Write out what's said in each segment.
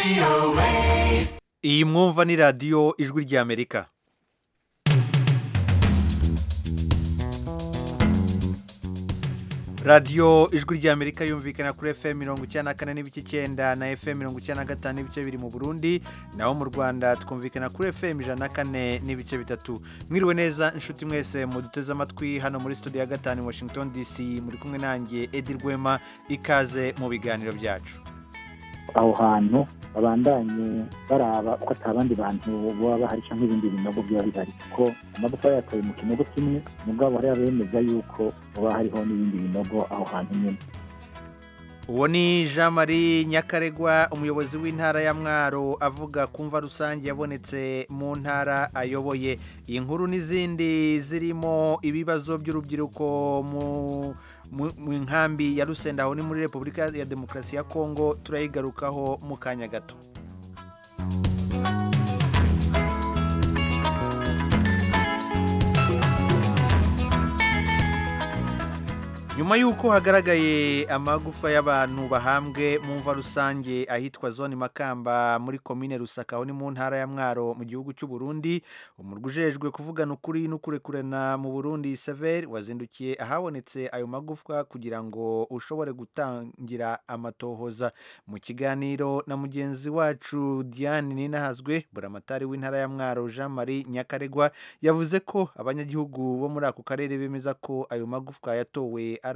iyi mwumva ni radiyo ijwi ry'amerika radiyo ijwi ry'amerika yumvikana kuri fm mirongo icyenda na kane n'ibice icyenda na fm mirongo icyenda na gatanu n'ibice biri mu burundi naho mu rwanda twumvikana kuri fm ijana na kane n'ibice bitatu mwiriwe neza inshuti mwese muduteze amatwi hano muri studio ya gatanu i washington dc muri kumwe nanjye edi rwema ikaze mu biganiro byacu aho hantu babandanye baraba ko ata bandi bantu baba bahari cyangwa ibindi binogo biba bihari kuko amagufa yatoye mu kinogo kimwe mugabo hari abemeza yuko haba hariho n'ibindi binogo aho hantu nyine uwo ni jean marie nyakaregwa umuyobozi w'intara ya mwaro avuga ku mva rusange yabonetse mu ntara ayoboye iyi nkuru n'izindi zirimo ibibazo by'urubyiruko mu mu nkambi ya rusenda aho ni muri repubulika ya demokarasi ya kongo turayigarukaho mu kanya gato nyuma y'uko hagaragaye amagufwa y'abantu bahambwe mu mva rusange ahitwa zone makamba muri komine rusaka aho ni mu ntara ya mwaro mu gihugu cy'u Burundi umurwa ujejwe kuvugana ukuri n'ukurekurana mu burundi severi wazindukiye ahabonetse ayo magufwa kugira ngo ushobore gutangira amatohoza mu kiganiro na mugenzi wacu diane ninahazwe buramatari w'intara ya mwaro jean marie nyakaregwa yavuze ko abanyagihugu bo muri ako karere bemeza ko ayo magufwa yatowe ari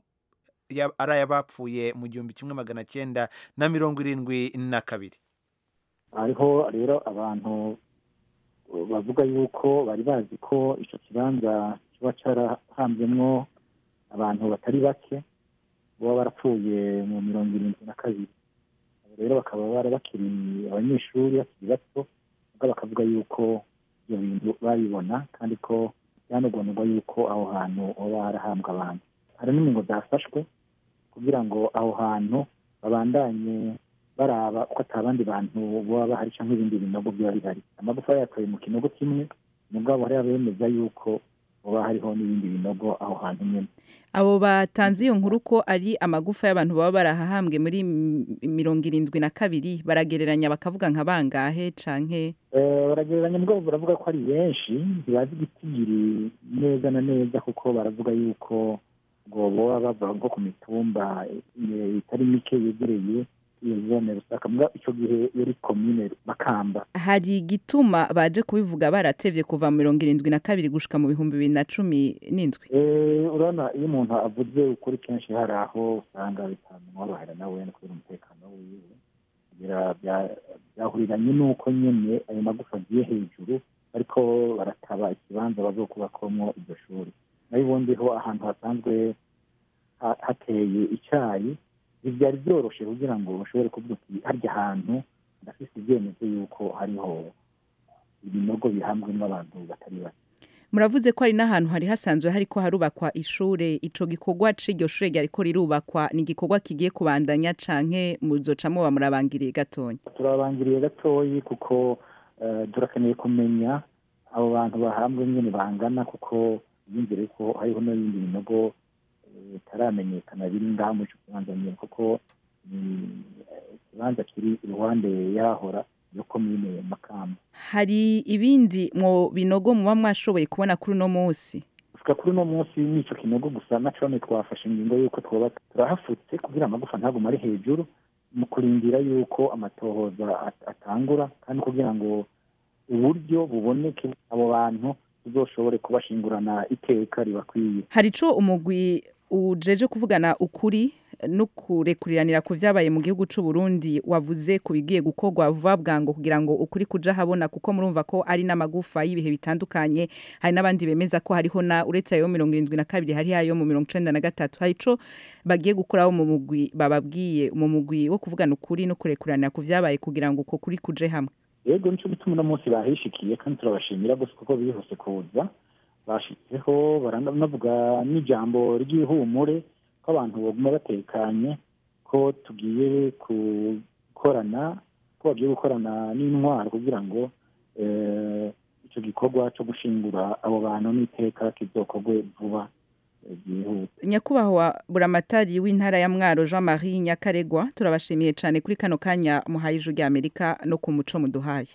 ay'abapfuye mu gihumbi kimwe magana cyenda na mirongo irindwi na kabiri hariho rero abantu bavuga yuko bari bazi ko icyo kibanza kiba cyarahambyemo abantu batari bake baba barapfuye mu mirongo irindwi na kabiri rero bakaba bara bakiri abanyeshuri bakiri bato bakavuga yuko ibyo bintu babibona kandi ko byanogonwa yuko aho hantu haba harahambwa abantu hari n'ingingo zafashwe kugira ngo aho hantu babandanye baraba ko ata bandi bantu baba bahari cyangwa ibindi binogo biba bihari amagufa yatoye mu kinogo kimwe mugabo hari abemeza yuko haba hariho n'ibindi binogo aho hantu nyine abo batanze iyo nkuru ko ari amagufa y'abantu baba barahahambwe muri mirongo irindwi na kabiri baragereranya bakavuga nka bangahe canke baragereranya mugabo baravuga ko ari benshi ntibazi igitigiri neza na neza kuko baravuga yuko ngo baba bava nko ku mitumba itari mike yegereye iyo zone rusaka icyo gihe yari komine makamba hari igituma baje kubivuga baratevye kuva mu mirongo irindwi na kabiri gushika mu bihumbi bibiri na cumi n'indwi urabona iyo umuntu avuze ukuri kenshi hari aho usanga bitamworohera nawe no kubera umutekano wiwe byahuriranye n'uko nyine ayo magufa agiye hejuru ariko barataba ikibanza bazokubakomwo iryo shuri nayo ubundi ho ahantu hasanzwe hateye icyayi ntibyari byoroshye kugira ngo bashobore kuvuga uti harya hantu ndafite ibyemezo yuko hariho ibinogo bihambwemo abantu batari bake muravuze ko hari n'ahantu hari hasanzwe hariko harubakwa ishure ico gikorwa c'iryo shure ryariko rirubakwa ni igikorwa kigiye kubandanya canke muzoca muba murabangiriye gatonya turabangiriye gatoyi kuko turakeneye kumenya abo bantu bahambwe nyene bangana kuko yumvire ko hariho n'ibindi binogo bitaramenyekana biri ngaha muri icyo kibanza nyine kuko ni ikibanza kiri iruhande y'ahora yo komine makamba hari ibindi mu binogo muba mwashoboye kubona kuri uno munsi gusa kuri uno munsi n'icyo kinogo gusa na cone twafashe ingingo y'uko twaba turahafutse kugira amagufa ntagume ari hejuru mu kurindira y'uko amatohoza atangura kandi kugira ngo uburyo buboneke abo bantu tuzoshobore kubashingurana iteka ribakwiye hari ico umugwi ujeje kuvugana ukuri no kurekuriranira ku vyabaye mu gihugu c'u Burundi wavuze ku bigiye gukorwa vuba bwango kugira ngo ukuri kuja habona kuko murumva ko ari n'amagufa y'ibihe bitandukanye hari n'abandi bemeza ko hariho na uretse ayo mirongo irindwi na kabiri hari ayo mu mirongo icenda na gatatu hari ico bagiye gukoraho mu mugwi bababwiye mu mugwi wo kuvugana ukuri no kurekuriranira ku vyabaye kugira ngo uko kuri kuje hamwe yego nico gituma uno munsi bahishikiye kandi turabashimira gusa kuko bihuse kuza bashyizeho baranavuga n'ijambo ry'ihumure ko abantu baguma batekanye ko tugiye gukorana ko bagiye gukorana n'intwaro kugira ngo icyo gikorwa cyo gushingura abo bantu n'iteka kizokorwe vuba byihuta nyakubahwa buramatari w'intara ya mwaro jean marie nyakaregwa turabashimiye cyane kuri kano kanya muhaye ijwi rya amerika no ku muco muduhaye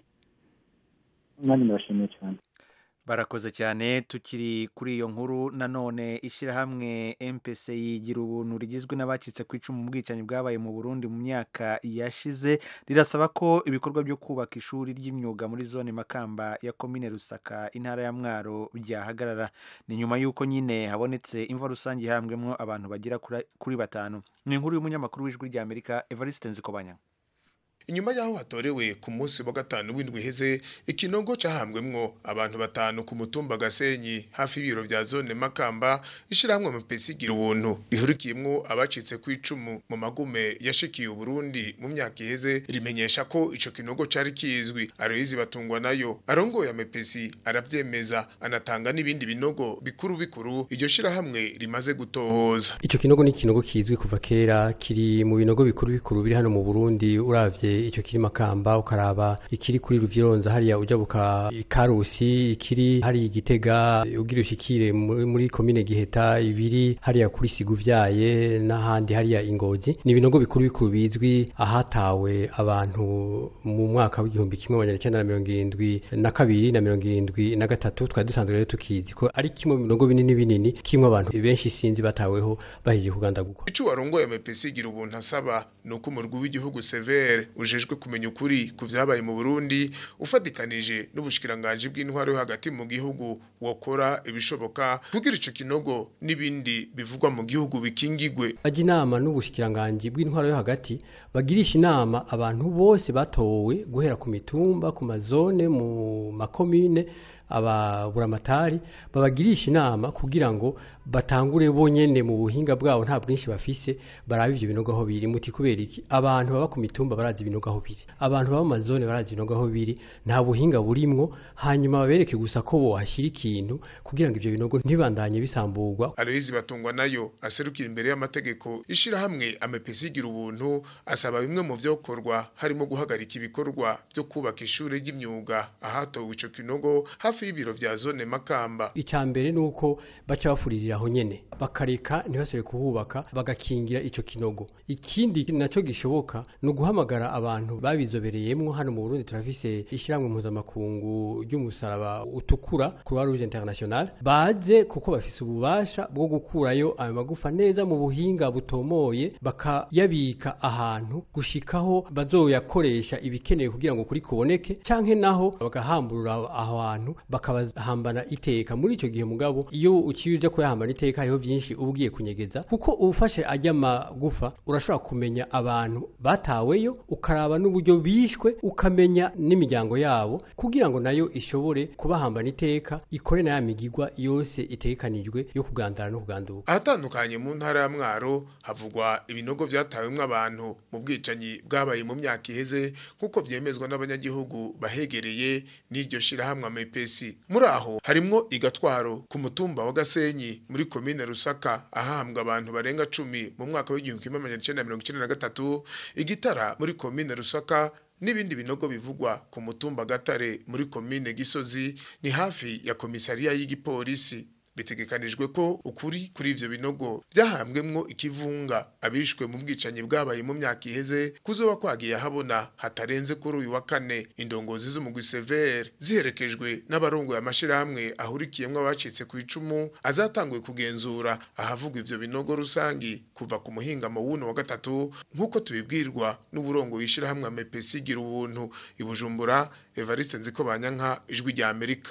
nanjye ndabashimiye cyane barakoze cyane tukiri kuri iyo nkuru nanone ishyirahamwe mpc yigira ubuntu rigizwe n'abacitse ku icumu mu bwicanyi bwabaye mu burundi mu myaka yashize rirasaba ko ibikorwa byo kubaka ishuri ry'imyuga muri zone makamba ya komine rusaka intara ya mwaro byahagarara ni nyuma y'uko nyine habonetse imva rusange ihambwemo abantu bagera kuri- kuri batanu ni inkuru y'umunyamakuru w'ijwi ry'amerika evariste nzikobanya inyuma y'aho hatorewe ku munsi wa gatanu w'indwi iheze ikinogo cahambwemwo abantu batanu ku mutumba gasenyi hafi y'ibiro vya zone makamba ishirahamwe mupesi igira ubuntu rihurikiyemwo abacitse ku icumu mu magume yashikiye uburundi mu myaka iheze rimenyesha ko ico kinogo cari kizwi aroyizi batungwa nayo arongoye amepesi aravyemeza anatanga n'ibindi binogo bikuru bikuru iryo shirahamwe rimaze gutohoza Ico kinogo ni ikinogo kizwi kuva kera kiri mu binogo bikuru bikuru biri hano mu Burundi uravye ico kiri Makamba ukaraba ikiri kuri Ruvyironza hariya uja buka Karusi ikiri hari Gitega ugira ushikire muri muri komine Giheta ibiri hariya kuri Siguvyaye n'ahandi hariya Ingozi ni ibinogo bikuru bikuru bizwi ahatawe abantu mu mwaka w'igihumbi kimwe amajana icenda na mirongo irindwi na kabiri na mirongo irindwi na gatatu twari dusanzwe rero tukizi ko ari kimwe mu binogo binini binini kimwe abantu benshi sinzi bataweho bahiye kugandagurwa Ico warongoye amepesi igira ubuntu asaba ni uko umurwi w'igihugu severe ujejwe kumenya ukuri ku vyabaye mu Burundi ufatikanije n'ubushikiranganji bw'intwaro yo hagati mu gihugu wokora ibishoboka kugira ico kinogo n'ibindi bivugwa mu gihugu bikingigwe bajya inama n'ubushikiranganji bw'intwaro yo hagati bagirisha inama abantu bose batowe guhera ku mitumba ku mazone mu makomine ababuramatari babagirisha inama kugira ngo batangure bonyene mu buhinga bwabo nta bwinshi bafise barabe ivyo binogo aho biri muti kubera iki abantu baba ku mitumba barazi ibinogo aho biri abantu baba mu mazone barazi ibinogo aho biri nta buhinga burimwo hanyuma babereke gusa ko bohashyira ikintu kugira ngo ivyo binogo ntibandanye bisamburwa Aloyizi batungwa nayo aserukira imbere y'amategeko ishirahamwe amepesi igira ubuntu asaba bimwe mu vyokorwa harimo guhagarika ibikorwa byo kubaka ishuri ry'imyuga ahatowe ico kinogo hafi y'ibiro vya zone makamba icya mbere ni uko baca bafuririra aho nyene bakareka ntibasubire kuhubaka bagakingira ico kinogo ikindi nacyo gishoboka ni uguhamagara abantu babizobereyemwo hano mu burundi turafise ishyirahamwe mpuzamakungu ry'umusaraba utukura croix rouge international baze kuko bafise ububasha bwo gukurayo ayo magufa neza mu buhinga butomoye bakayabika ahantu gushikaho bazoyakoresha ibikenewe kugira ngo kuri kuboneke canke naho bagahamburura aho hantu bakabahambana iteka muri ico gihe mugabo iyo uciye uja kuyahambana iteka hariho byinshi uba ugiye kunyegeza kuko ufashe ajya magufa urashobora kumenya abantu bataweyo ukaraba n'uburyo bishwe ukamenya n'imiryango yabo kugira ngo nayo ishobore kubahambana iteka ikore na ya migigwa yose itekanijwe yo kugandara no kuganduka ahatandukanye mu ntara ya mwaro havugwa ibinogo vyatawemwo abantu mu bwicanyi bwabaye mu myaka iheze nk'uko vyemezwa n'abanyagihugu bahegereye n'iryo shirahamwe amepesi muri aho harimwo igatwaro ku mutumba wa gasenyi muri komine rusaka ahahambwa abantu barenga cumi mu mwaka w'igihumbi kimwe amajana icenda na mirongo icenda na gatatu igitara muri komine rusaka n'ibindi binogo bivugwa ku mutumba gatare muri komine gisozi ni hafi ya komisariya y'igipolisi bitegekanijwe ko ukuri kuri ivyo binogo vyahambwemwo ikivunga abishwe mu bwicanyi bwabaye mu myaka iheze kuzoba kwagiye habona hatarenze kuri uyu wa kane indongozi z'umugwi severe ziherekejwe n'abarongoye amashirahamwe ahurikiyemwo abacitse ku icumu azatanguye kugenzura ahavugwa ivyo binogo rusangi kuva ku muhingamo w'uno wa gatatu nk'uko tubibwirwa n'uburongo w'ishirahamwe amepesi gira ubuntu i bujumbura evariste nziko banyanka ijwi rya amerika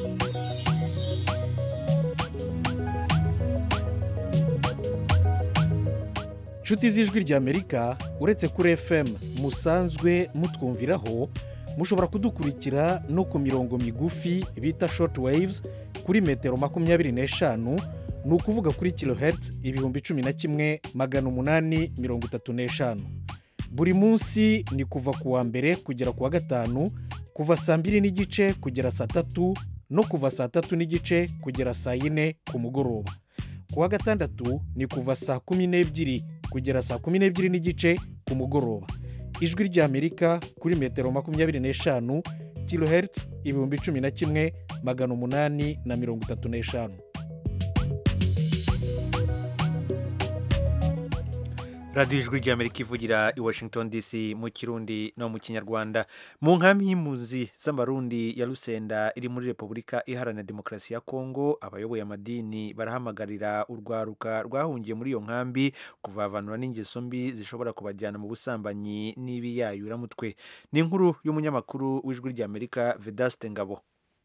inshuti z'ijwi ry'amerika uretse kuri fm musanzwe mutwumviraho mushobora kudukurikira no ku mirongo migufi bita short waves kuri metero makumyabiri n'eshanu ni ukuvuga kuri kilohertz ibihumbi cumi na kimwe magana umunani mirongo itatu n'eshanu buri munsi ni kuva ku wa mbere kugera ku wa gatanu kuva saa mbiri n'igice kugera saa tatu no kuva saa tatu n'igice kugera saa yine ku mugoroba ku wa gatandatu ni kuva saa kumi n'ebyiri kugera saa kumi n'ebyiri n'igice ku mugoroba ijwi ry'amerika kuri metero makumyabiri n'eshanu kilohertz ibihumbi cumi na kimwe magana umunani na mirongo itatu n'eshanu radiyo ijwi ry'amerika ivugira i washington dc mu kirundi no mu kinyarwanda mu nkambi y'impunzi z'amarundi ya rusenda iri muri repubulika iharanira demokarasi ya kongo abayoboye amadini barahamagarira urwaruka rwahungiye muri iyo nkambi kuvavanura n'ingeso mbi zishobora kubajyana mu busambanyi n'ibiyayuramutwe ni inkuru y'umunyamakuru w'ijwi ry'amerika vedaste ngabo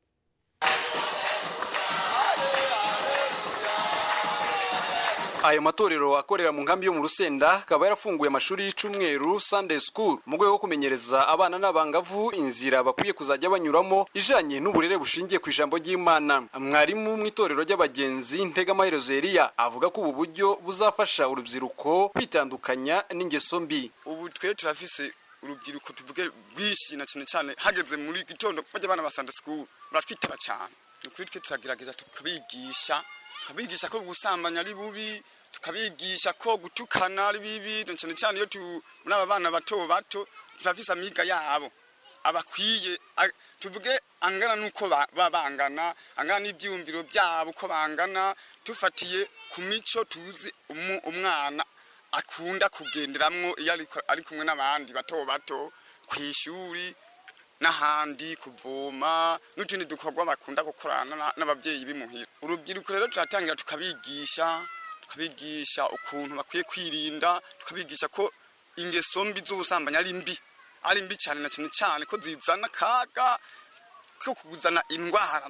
ayo matorero akorera mu nkambi yo mu rusenda akaba yarafunguye amashuri y'icumweru sunday school mu rwego rwo kumenyereza abana n'abangavu inzira bakwiye kuzajya banyuramo ijanye n'uburere bushingiye ku ijambo ry'imana mwarimu mu itorero ry'abagenzi ntegamaherezo eliya avuga ko ubu buryo buzafasha urubyiruko kwitandukanya n'ingeso mbi ubu twe turafise urubyiruko tuvuge rwinshi na cyane cyane hageze muri gitondo bajya abana ba sunday school baratwitaba cyane ni ukuri twe turagerageza tukabigisha tukabigisha ko gusambanya ari bubi tukabigisha ko gutukana ari bibi na cyane cyane iyo muri aba bana bato bato turafise amiga yabo abakwiye tuvuge angana n'uko baba bangana angana n'ibyiyumviro byabo uko bangana tufatiye ku mico tuzi umwana akunda kugenderamwo iyo ari kumwe n'abandi bato bato ku ishuri n'ahandi kuvoma n'utundi dukorwa bakunda gukorana n'ababyeyi bimuhira urubyiruko rero turatangira tukabigisha tukabigisha ukuntu bakwiye kwirinda tukabigisha ko ingeso mbi z'ubusambanyi ari mbi ari mbi cyane na cyane cyane ko zizana akaga ko kuzana indwara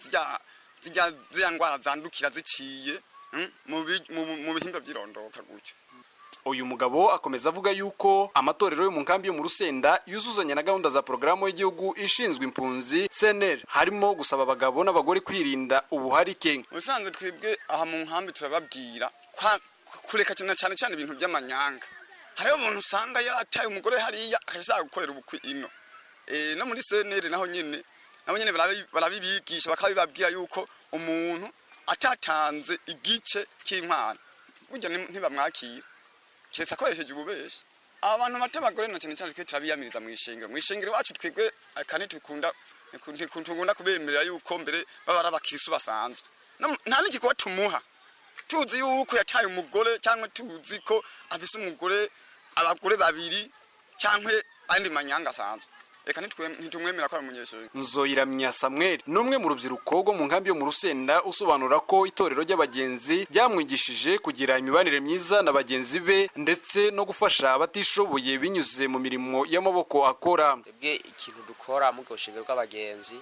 zijya ndwara zandukira ziciye mu bihimba by'irondoka gutyo uyu mugabo akomeza avuga yuko amatorero yo mu nkambi yo mu rusenda yuzuzanya na gahunda za porogaramu y'igihugu ishinzwe impunzi cnr harimo gusaba abagabo n'abagore kwirinda ubuharike ubusanzwe twebwe aha mu nkambi turababwira kureka cyane cyane cyane ibintu by'amanyanga hariho umuntu usanga yarataye umugore hariya akashaka gukorera ubukwe ino no muri cnr naho nyine nabo nyine barabibigisha bakabibabwira yuko umuntu atatanze igice cy'inkwano burya ntibamwakira keretse akoresheje ububeshi abantu bato abagore na cyane cyane twe turabiyamiriza mu ishingiro mu ishingiro iwacu twebwe kandi tukunda ntikunda kubemerera yuko mbere baba ari abakirisu basanzwe nta n'igikorwa tumuha tuzi yuko yataye umugore cyangwa tuzi ko afise umugore abagore babiri cyangwa andi manyanga asanzwe reka ntitumwemera ko ari umunyeshuri nzoyiramya samuel ni umwe mu rubyiruko rwo mu nkambi yo mu rusenda usobanura ko itorero ry'abagenzi ryamwigishije kugira imibanire myiza na bagenzi be ndetse no gufasha abatishoboye binyuze mu mirimo y'amaboko akora twebwe ikintu dukora mu bushinga bw'abagenzi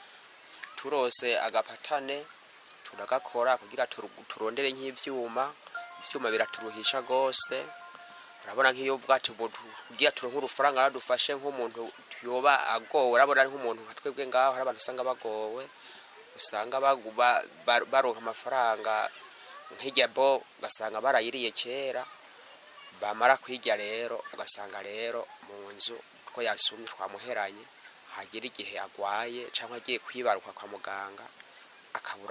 turose agapatane turagakora kugira turondere nk'ibyuma ibyuma biraturuhisha rwose urabona nk'iyo bwacu kugira turonke urufaranga radufashe nk'umuntu yoba agowe urabona ari nk'umuntu nka twebwe ngaho hari abantu usanga bagowe usanga baronka amafaranga nk'ijya bo ugasanga barayiriye kera bamara kwirya rero ugasanga rero mu nzu ko yasumye twamuheranye hagera igihe agwaye cyangwa agiye kwibaruka kwa muganga akabura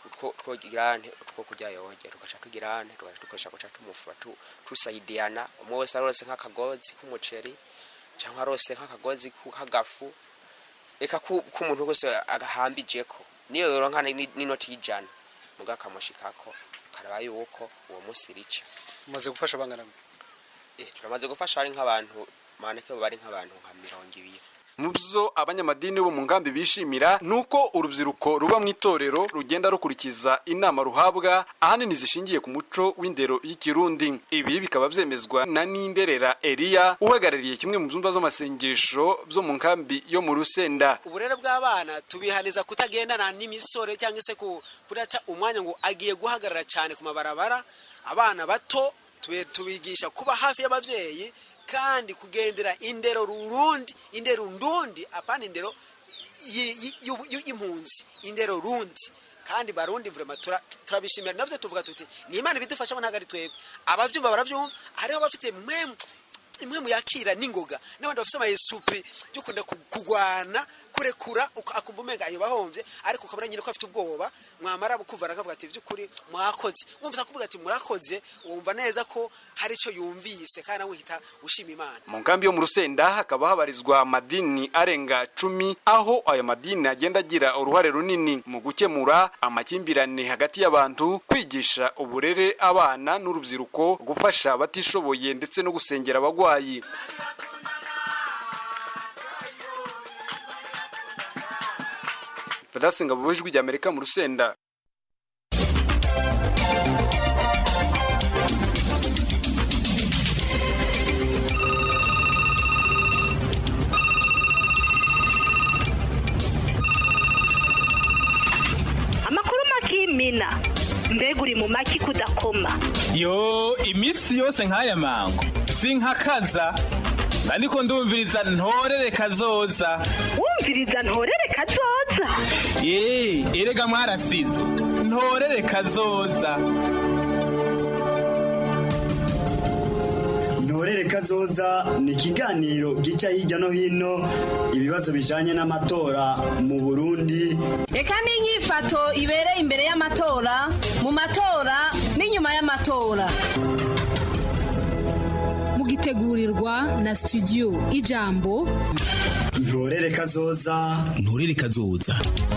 two kurya yoge tugaca tugirane tugaca guca tumufura tusayidiyana umwe wese arose nk'akagozi k'umuceri cyangwa arose nk'akagozi k'agafu reka k'umuntu wese agahambije ko niyo yoronka n'inoti y'ijana muga akamushikako karaba yuko uwo munsi rica umaze gufasha bangana turamaze gufasha ari nk'abantu maneke bari nk'abantu nka mirongo ibiri mu byo abanyamadini bo mu nkambi bishimira ni uko urubyiruko ruba mu itorero rugenda rukurikiza inama ruhabwa ahanini zishingiye ku muco w'indero y'ikirundi ibi bikaba byemezwa na ninderera eliya uhagarariye kimwe mu byumba by'amasengesho byo mu nkambi yo mu rusenda uburere bw'abana tubihaniza kutagendana n'imisore cyangwa se kurata umwanya ngo agiye guhagarara cyane ku mabarabara abana bato tubigisha kuba hafi y'ababyeyi kandi kugendera indero rurundi indero ndundi apana indero y'impunzi indero rundi kandi barundi vrema turabishimira navyo tuvuga tuti ni imana ibidufasha ntabwo ari twebwe abavyumva baravyumva hariho abafite mwemu imwe mu yakira n'ingoga n'abandi bafite amayesupuri yo kunda kugwana kurekura uka- akumva umenga ayo bahomvye ariko ukabona nyine ko afite ubwoba mwamara kuvara akavuga ati by'ukuri mwakoze wumva kuvuga ati murakoze wumva neza ko hari icyo yumvise kandi nawe uhita ushima imana mu nkambi yo mu rusenda hakaba habarizwa amadini arenga cumi aho ayo madini agenda agira uruhare runini mu gukemura amakimbirane hagati y'abantu kwigisha uburere abana n'urubyiruko gufasha abatishoboye ndetse no gusengera abagwayi badasenga mu ijwi ry'amerika mu rusenda amakuru makimina mbega uri mu maki kudakoma yo iminsi yose nk'aya mango sinkakaza ariko ndumviriza ntorere kazoza wumviriza ntorere kazoza ye erega mwarasizo ntorere kazoza ntorere kazoza ni ikiganiro gica hirya no hino ibibazo bijanye n'amatora mu burundi reka n'inyifato ibereye imbere y'amatora mu matora n'inyuma y'amatora mugitegurirwa na studio ijambo ntorere kazoza ntorere kazoza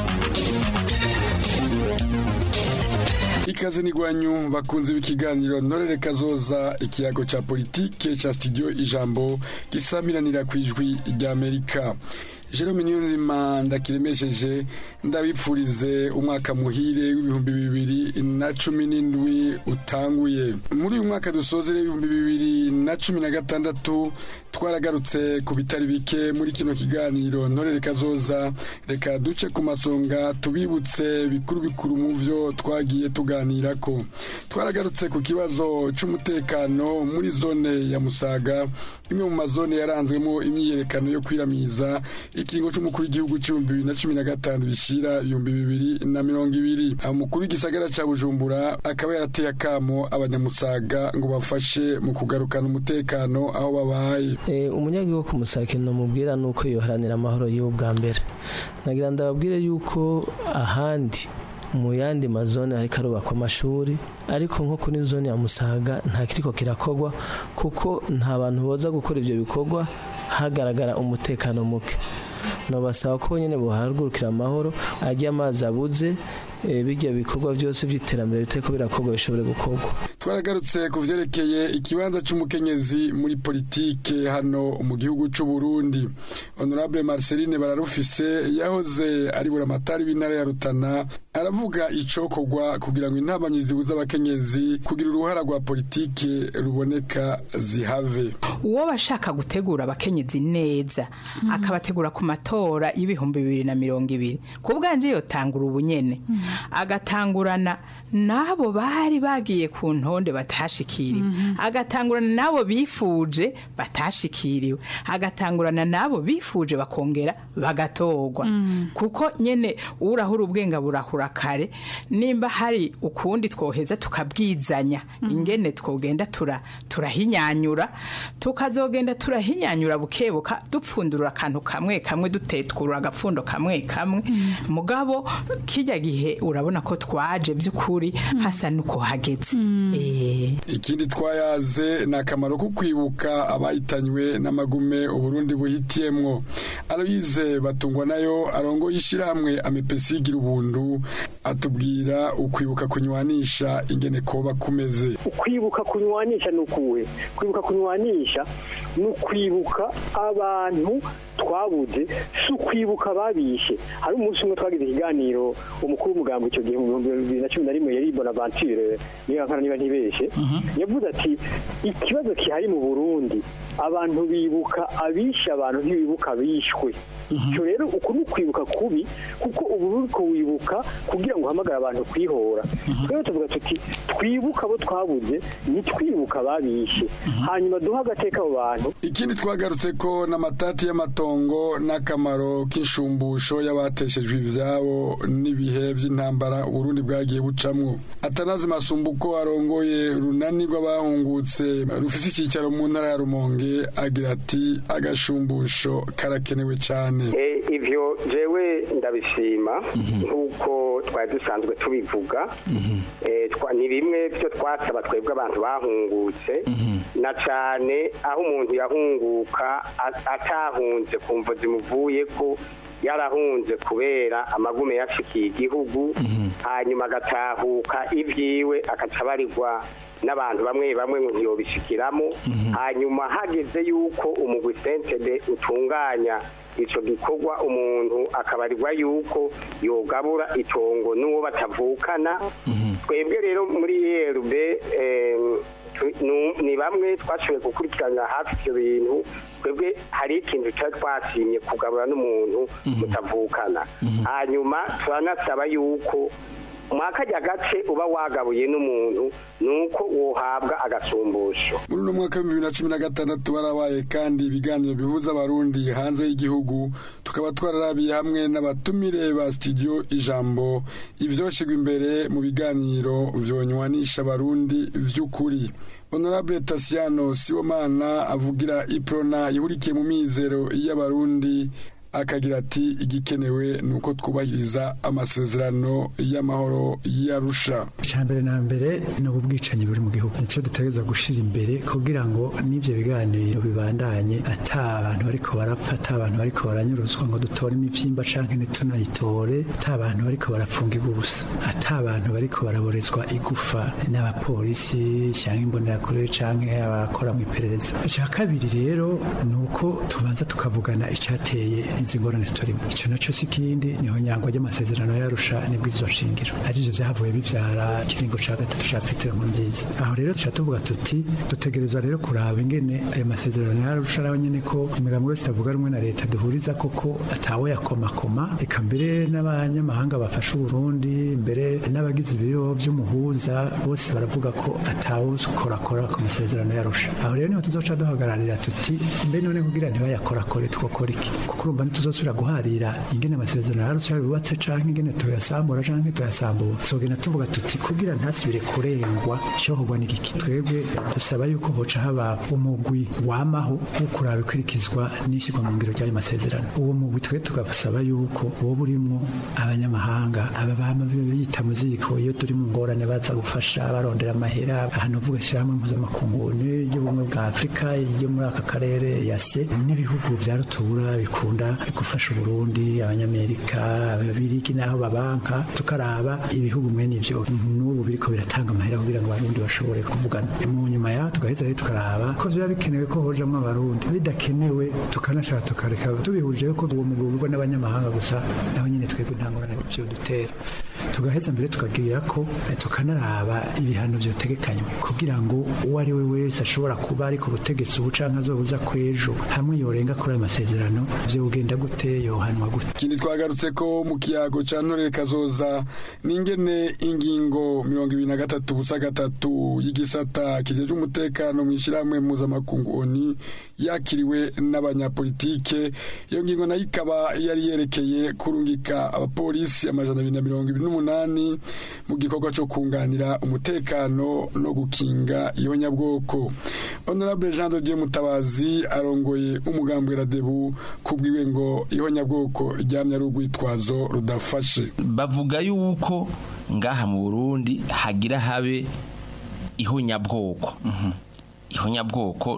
ikaze n'igwanyu bakunze b'ikiganiro ntorere kazoza ikiyago ca politike ca studio ijambo gisamiranira ku ijwi ry'amerika jerome niyonzima ndakiremesheje ndabipfurize umwaka muhire w'ibihumbi bibiri na cumi n'indwi utanguye muri uyu mwaka dusozere ibihumbi bibiri na cumi na gatandatu twaragarutse ku bitari bike muri kino kiganiro ntorere kazoza reka duce ku masonga tubibutse bikuru bikuru mu vyo twagiye tuganirako twaragarutse ku kibazo c'umutekano muri zone ya musaga imwe mu mazone yaranzwemo imyiyerekano yo kwiramiza ikiringo c'umukuru w'igihugu c'ibihumbi bibiri na cumi na gatanu bishira ibihumbi bibiri na mirongo ibiri umukuru w'igisagara ca bujumbura akaba yarateye akamo abanyamusaga ngo bafashe mu kugarukana umutekano aho babaye umunyagihugu ku musake namubwira ni uko yoharanira amahoro yiwe bwa mbere nagira ndababwire yuko ahandi mu yandi mazone ariko arubakwa amashuri ariko nko kuri zone ya musaga nta kiriko kirakogwa kuko nta bantu boza gukora ibyo bikorwa hagaragara umutekano muke nobasaba ko nyine buhagurukira amahoro ajya amazi abuze bijya bikorwa byose by'iterambere biteko birakorwa bishobore gukorwa twaragarutse ku vyerekeye ikibanza c'umukenyezi muri politike hano mu gihugu c'u Burundi honorable Marceline bararufise yahoze ari buramatari w'intara ya Rutana aravuga icokorwa kugira ngo intabanyi zibuza abakenyezi kugira uruhara rwa politike ruboneka zihave uwo bashaka gutegura abakenyezi neza akabategura ku matora y'ibihumbi bibiri na mirongo ibiri ku bwanje yotangura ubunyene agatangurana n'abo bari bagiye ku ntonde batashikiriwe agatangurana n'abo bifuje batashikiriwe agatangurana n'abo bifuje bakongera bagatorwa kuko nyene urahura ubwenga burahura kare nimba hari ukundi twoheza tukabwizanya ingene twogenda tura turahinyanyura tukazogenda turahinyanyura bukebuka dupfundura akantu kamwe kamwe dutetwura agapfundo kamwe kamwe mugabo kijya gihe urabona ko twaje by'ukuri hasa nuko hageze ikindi twayaze ni akamaro ko kwibuka abayitanywe n'amagume uburundi buhitiyemwo aloyize batungwa nayo arongo y'ishyirahamwe amepesi igira ubuntu atubwira ukwibuka kunywanisha ingene koba kumeze ukwibuka kunywanisha ni ukuwe kwibuka kunywanisha ni ukwibuka abantu twabuze si ukwibuka babishe hari umunsi umwe twagize ikiganiro umukuru w'umugambi icyo gihe mu bihumbi bibiri na cumi na rimwe yari bonaventure niba nkana niba ntibeshe yavuze ati ikibazo gihari mu burundi abantu bibuka abishe abantu ntibibuka abishwe icyo rero uku ni ukwibuka kubi kuko ubu uriko wibuka kugira ngo uhamagare abantu kwihora twebwe tuvuga tuti twibuka abo twabuze ntitwibuka ababishe hanyuma duhe agateka abo bantu ikindi twagarutse ko n'amatati y'amatongo n'akamaro k'inshumbusho y'abateshejwe ivyabo n'ibihe by'intambara uburundi bwagiye bucamwo atanazi masumbuko arongoye runani rw'abahungutse rufise icyicaro mu ntara ya rumonge agira ati agashumbusho karakenewe cyane ivyo jewe ndabishima nk'uko twari dusanzwe tubivuga Eh, twa- ni bimwe byo twasaba twebwe abantu bahungutse na cane aho umuntu yahunguka a- atahunze ku mvo zimuvuye ko yarahunze kubera amagume yashikiye igihugu hanyuma agatahuka ibyiwe agaca abarirwa n'abantu bamwe bamwe ngo ntiyobishikiramo hanyuma hageze yuko umugwi sentebe utunganya ico gikorwa umuntu akabarirwa yuko yogabura itongo n'uwo batavukana twebwe rero muri erb ni bamwe twashoboye gukurikiranira hafi ivyo bintu twebwe hari ikintu cyari twasimye kugabura n'umuntu mutavukana hanyuma turanasaba yuko mwakajya gace uba wagabuye n'umuntu nuko wohabwa agasumbusho muri uno mwaka w'ibihumbi bibiri na cumi na gatandatu barabaye kandi ibiganiro bihuza abarundi hanze y'igihugu tukaba twararabiye hamwe n'abatumire ba studio ijambo ivyoshigwa imbere mu biganiro vyonywanisha abarundi vy'ukuri honorable tasiano sibomana avugira iprona ihurikiye mu mizero y'abarundi akagira ati igikenewe ni uko twubahiriza amasezerano y'amahoro y'arusha mbere na mbere ni ubwicanyi buri mu gihugu nicyo dutegereza gushyira imbere kugira ngo n'ibyo biganiro bibandanye ata abantu bariko barapfa ata abantu bariko baranyuruzwa ngo dutore imivyimba canke ntitunayitore ata abantu bariko barapfungirwa ubusa ata abantu bariko baraborezwa igufa n'abapolisi canke imbonerakure canke abakora mu iperereza icya kabiri rero ni uko tubanza tukavugana icateye izi ngorane turimo icyo nacyo si ikindi niho nyangwa ry'amasezerano yarusha nibwirizwa nshingiro arivyo vyavuye bivyara ikiringo ca gatatu ca petero nziza aho rero tuca tuvuga tuti dutegerezwa rero kuraba ingene ayo masezerano yarusha araho nyene ko imigambi yose itavuga rumwe na leta duhuriza koko atawe yakomakoma eka mbere n'abanyamahanga bafasha uburundi mbere n'abagize ibiro vy'umuhuza bose baravuga ko atawe ukorakora ku masezerano yarusha aho rero niho tuzoca duhagararira tuti mbe none kugira ntibayakorakore twokora iki kuko urumva ntituzosubira guharira ingene amasezerano yarusha yubatse canke ingene tuyasambura canke tuyasambura tuzogenda tuvuga tuti kugira ntasubire kurengwa icohogwa n'igiki twebwe dusaba yuko hoca haba umugwi wamaho wo kuraba ikurikizwa n'ishyirwa mu ngiro ry'ayo masezerano uwo mugwi twe tugasaba yuko woba urimwo abanyamahanga aba bama bita mu ziko iyo turi mu ngorane baza gufasha barondera amahera ahantu uvuga ishyirahamwe mpuzamakungu y'ubumwe bwa afurika yo muri aka karere yase n'ibihugu vya rutura bikunda gufasha uburundi abanyamerika ababirigi n'aho babanka tukaraba ibihugu mwene ivyo n'ubu biriko biratanga amahera kugira ngo abarundi bashobore kuvugana mu nyuma yaho tugaheza rero tukaraba ko biba bikenewe ko hojamwo abarundi bidakenewe tukanashaka tukareka tubihurije ko uwo mugwi ugurwa n'abanyamahanga gusa naho nyine twebwe nta ngorane vyo dutera tugaheza mbere tukagira ko eh, tukanaraba ibihano vyotegekanywa kugira ngo uwo ari we wese ashobora kuba ari ku butegetsi ubu canke azobuza kwejo hamwe yorenga kuri ayo masezerano vyogenda gute yohanwa gute ikindi twagarutse ko mu kiyago ca ntorere kazoza n'ingene ingingo mirongo ibiri na gatatu busa gatatu y'igisata kijeje umutekano mu ishyirahamwe mpuzamakungu oni yakiriwe n'abanyapolitike iyo ngingo nayo ikaba yari yerekeye kurungika abapolisi amajana abiri na mirongo ibiri n'umunani mu gikorwa co kunganira umutekano no gukinga ibonyabwoko honorable jean de dieu mutabazi arongoye umugambwe radebu kubwiwe ngo ihonyabwoko ryamye ari urwitwazo rudafashe bavuga yuko ngaha mu burundi hagira habe ihonyabwoko ihonyabwoko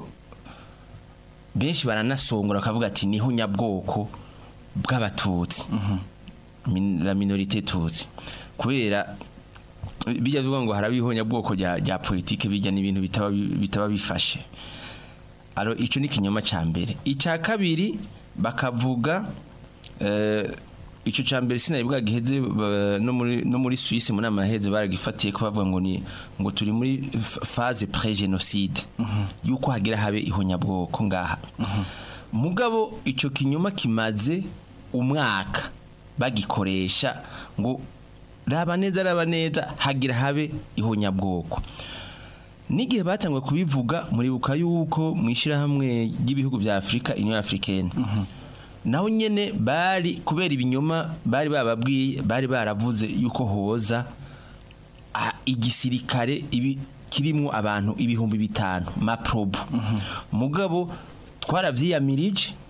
benshi baranasongora bakavuga ati ni ihonyabwoko bw'abatutsi Min- la minorite tutsi kubera bijya bivuga ngo haraba ihonyabwoko rya rya politike bijya n'ibintu bitaba bi- bitaba bifashe aro ico ni kinyoma ca mbere ica kabiri bakavuga eh, ico ca mbere sinabibwa giheze ba- no muri no muri Suisse muri amaheze baragifatiye ko bavuga ngo ni ngo turi muri f- phase pré génocide yuko hagira habe ihonyabwoko ngaha mugabo ico kinyoma kimaze umwaka bagikoresha ngo raba neza raba neza hagira habe ihonyabwoko n'igihe batangwa kubivuga muribuka yuko mu ishyirahamwe ry'ibihugu bya afurika union africaine naho nyene bari kubera ibinyoma bari bababwiye bari baravuze yuko hoza ah, igisirikare ibi kirimo abantu ibihumbi bitanu maprobo mugabo twaravyiyamirije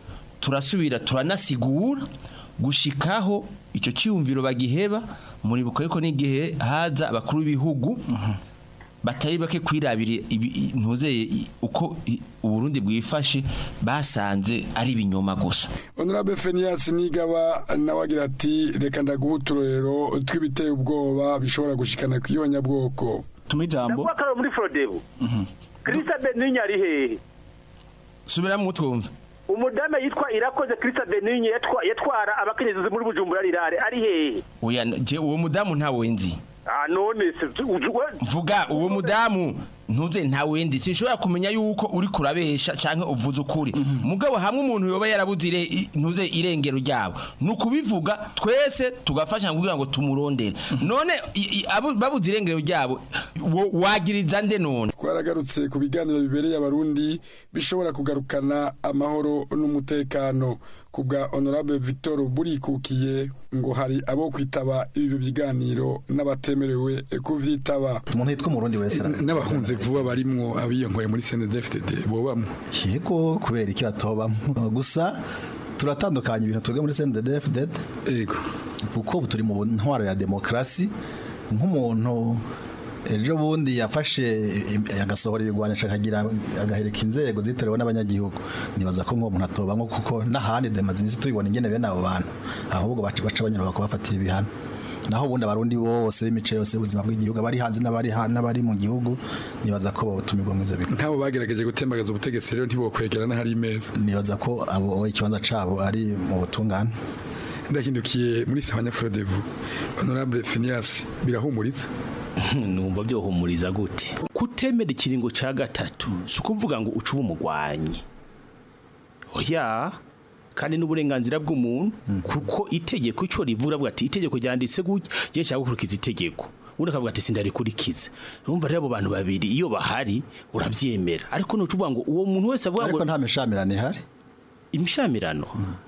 turasubira turanasigura gushikaho icyo cyiyumviro bagiheba muribuka yuko n'igihe haza abakuru b'ibihugu batari bake kwirabira ibi- ntuzeye i- uko i- uburundi bwifashe basanze ari ibinyoma gusa honorable fenias nigaba nawe agira ati reka ndaguha uturorero tw'ibiteye ubwoba bishobora gushikana ku iyonyabwoko tuma ijambo ndavuga ko ari muri forodebu kirisa beninya ari hehe subiramo utwumva umudame yitwa irakoze kirisa beninya yatwa- yatwara abakenyezi muri bujumbura rirare ari hehe oya je uwo mudamu ntawe nzi ah none se ujwe mvuga uwo mudamu ntuze ntawe ndi sinshobora kumenya yuko uri kurabesha canke uvuze ukuri mugabo hamwe umuntu yoba yarabuze ire- i- ntuze irengero ryabo ni ukubivuga twese tugafasha kugira ngo tumurondere none i- i- abo- babuze irengero ryabo wo- wagiriza nde none twaragarutse ku biganiro bibereye abarundi bishobora kugarukana amahoro n'umutekano ku bwa honorable victor burikukiye ngo hari abo kwitaba ibi biganiro n'abatemerewe kuvyitaba umuntu yitwa umurundi wese n'abahunze vuba barimwo abiyonkoye muri CNDD-FDD bobamwe yego kubera iki batobamo gusa turatandukanya ibintu twebwe muri CNDD-FDD yego kuko ubu turi mu ntwaro ya demokarasi nk'umuntu ejo bundi yafashe im- agasohora ibigwanisha akagira agahereka inzego zitorewe n'abanyagihugu nibaza ko nk'uwo muntu atobamwo kuko n'ahandi demaze iminsi tubibona ingene bene abo bantu ahubwo baca baca banyura kubafatira ibihano naho ubundi abarundi bose b'imico yose y'ubuzima bw'igihugu abari hanze n'abari ha- n'abari mu gihugu nibaza ko botumirwa mu ivyo bigo nk'abo bagerageje gutembagaza ubutegetsi rero ntibokwegera n'ahari imeza nibaza ko abo ikibanza cabo ari mu butungane ndahindukiye muri sawanya frodebu honorable Phineas birahumuritse numva byohumuriza gute kutemera ikiringo ca gatatu si ukuvuga ngo ucuba umugwanyi oya kandi n'uburenganzira bw'umuntu kuko itegeko ico rivuga avuga ati itegeko ryanditse gutya je nshaka gukurikiza itegeko ubundi akavuga ati sindarikurikiza urumva rero abo bantu babiri iyo bahari uravyemera ariko nucuvuga ngo uwo muntu wese avuga ngo ariko nta mishamirano ihari imishamirano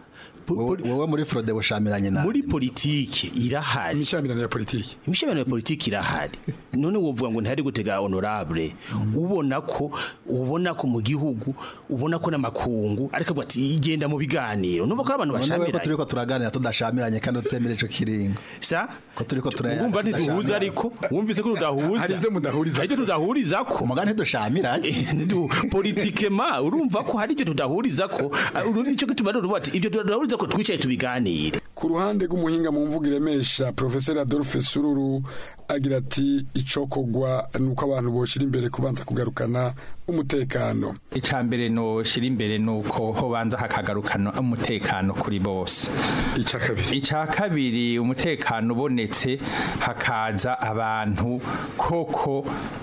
wowe muri frode bushamiranye nawe muri politike irahari imishamirano ya politike imishamirano ya politike irahari none wovuga ngo ntihari gutega honorable ubona ko ubona ko mu gihugu ubona ko n'amakungu ariko avuga ati igenda mu biganiro numva ko ari abantu None wewe ko bashamiranye turiko turaganira tudashamiranye kandi utemera ico kiringo sa ko turiko turaya wumva ntiduhuza ariko wumvise ko tudahuza Hari ivyo mudahuriza hari ivyo tudahuriza ko umugani ntidushamiranye politike ma urumva ko hari ivyo tudahuriza ko uri nicyo gituma rero uvuga ati ibyo tudahuriza ko twicaye tubiganire ku ruhande rw'umuhinga mu mvugo iremesha professeur Adolphe Sururu agira ati icokogwa nuko abantu boshira imbere kubanza kugarukana umutekano icambere no shira imbere nuko hobanza hakagarukana umutekano kuri bose ica kabiri ica kabiri umutekano ubonetse hakaza abantu koko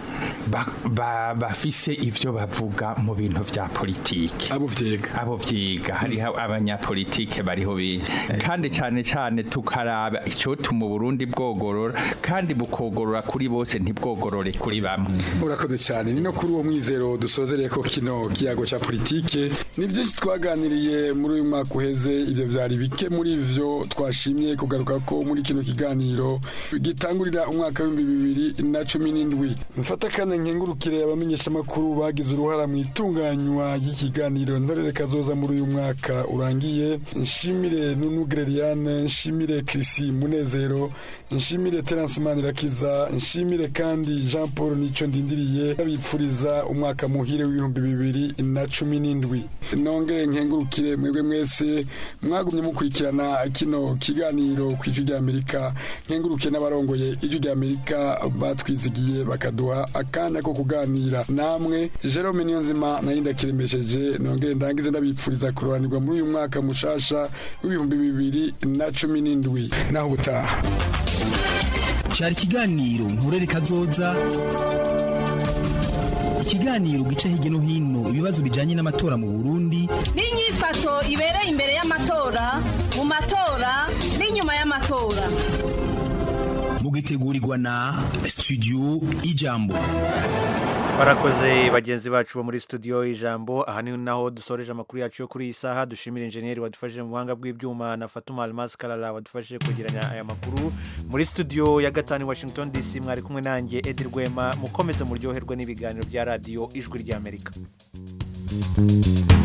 ba- ba- bafise ivyo bavuga mu bintu vya politike abo vyiga abo vyiga hariho abanyapolitike bariho benshi kandi cyane cyane tukaraba icotuma Burundi bwogorora kandi bukogorora kuri bose ntibwogorore kuri bamwe urakoze cyane ni no kuri uwo mwizero dusozereye ko kino kiyago ca politike ni byinshi twaganiriye muri uyu mwaka uheze ibyo byari bike muri vyo twashimye kugaruka ko muri kino kiganiro gitangurira umwaka w'ibihumbi bibiri na cumi n'indwi mfata kandi nkengurukire abamenyeshamakuru bagize uruhara mu itunganywa ry'ikiganiro ntorere kazoza muri uyu mwaka urangiye nshimire nunu Greliane nshimire Chrissy Munezero nshimire Terence Manirakiza nshimire kandi Jean Paul Nico ndindiriye abipfuriza umwaka muhire w'ibihumbi bibiri na cumi n'indwi nongere nkengurukire mwebwe mwese mwagumye mukurikirana kino kiganiro ku ijwi rya Amerika nkengurukiye n'abarongoye ijwi rya Amerika batwizigiye bakaduha akanya ko kuganira namwe Jerome Niyonzima nayo ndakiremesheje nongere ndangize ndabipfuriza kurobanirwa muri uyu mwaka mushasha w'ibihumbi bibiri na cumi n'indwi naho ubutaha cyari ikiganiro nturere kazoza ikiganiro gica hirya no hino ibibazo bijyanye n'amatora mu burundi n'inyifato ibereye imbere y'amatora mu matora n'inyuma y'amatora mugitegurirwa na studio ijambo barakoze bagenzi bacu bo muri studio ijambo aha ni naho dusoreje amakuru yacu yo kuri iyi saha dushimira injeniyeri wadufashije mu buhanga bw'ibyuma na fatuma almas karara wadufashije kwegeranya aya makuru muri studio ya gatanu i washington dc mwari kumwe nanjye edi rwema mukomeze muryoherwe n'ibiganiro bya radiyo ijwi ry'amerika thank you